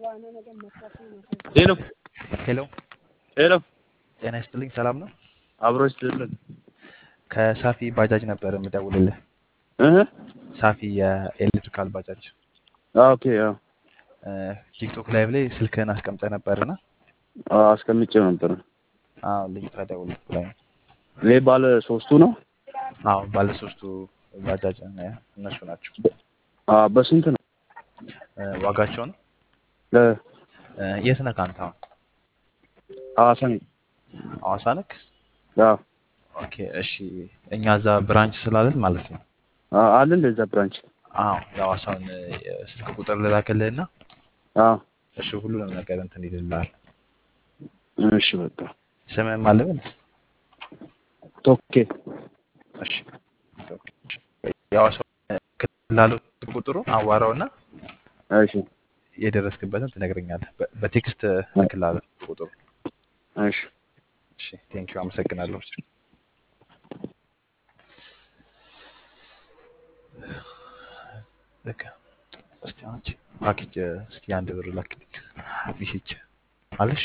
ሄሎ ሄሎ ሄሎ ጤና ይስጥልኝ። ሰላም ነው? አብሮ ይስጥልን ከሳፊ ባጃጅ ነበር የምደውልልህ። እህ ሳፊ የኤሌክትሪካል ባጃጅ ኦኬ አዎ እ፣ ቲክቶክ ላይቭ ላይ ስልክህን አስቀምጠህ ነበርና አዎ፣ አስቀምጬው ነበር። አዎ ልጅቷ ደውልልህ ብላኝ ነው። ይሄ ባለ ሶስቱ ነው። አዎ ባለሶስቱ ባጃጅ እ፣ እነሱ ናቸው። አዎ በስንት ነው? እ፣ ዋጋቸውን ለ እ፣ የት ነህ አንተ አሁን? ሐዋሳ ነኝ። ሐዋሳ ነክ? አዎ ኦኬ እሺ። እኛ እዛ ብራንች ስላለን ማለት ነው። አዎ፣ አለ እንደዛ ብራንች። አዎ የሐዋሳውን እ፣ ስልክ ቁጥር ልላክልህና አዎ እሱ ሁሉንም ነገር እንትን ይልልሃል። እሺ በቃ ስምህን ማን ልበል? ቶኬ እሺ የሐዋሳው ክላሉ ቁጥሩ አዋራውና እሺ የደረስክበትን ትነግረኛለህ። በ- በቴክስት እልክልሃለሁ ቁጥሩ። እሺ እሺ ቴንኪው አመሰግናለሁ። በቃ እስቲ አንቺ ፓኬጅ እስኪ አንድ ብር ላክልኝ። ሚሴጅ አለሽ?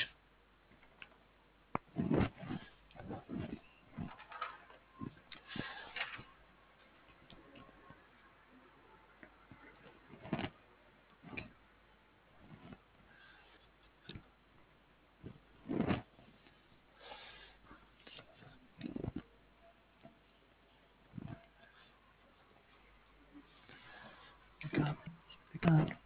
በቃ በቃ